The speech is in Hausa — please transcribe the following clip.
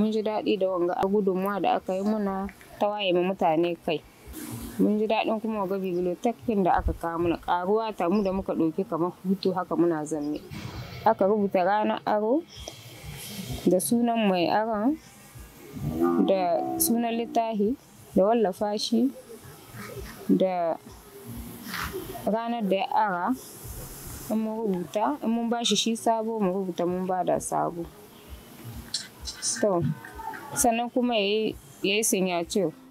mun ji daɗi da wanga gudunmuwa da aka yi muna ta waye ma mutane kai mun ji daɗin kuma ga bibliotekin da aka kawo mana ƙaruwa ta mu da muka ɗauki kamar hutu haka muna zanne aka rubuta ranar aro da sunan mai aron da sunan littafi da wallafa shi da ranar da ya ara in mun rubuta in mun ba shi shi sabo mu rubuta mun ba da sabo to sannan kuma ya yi signature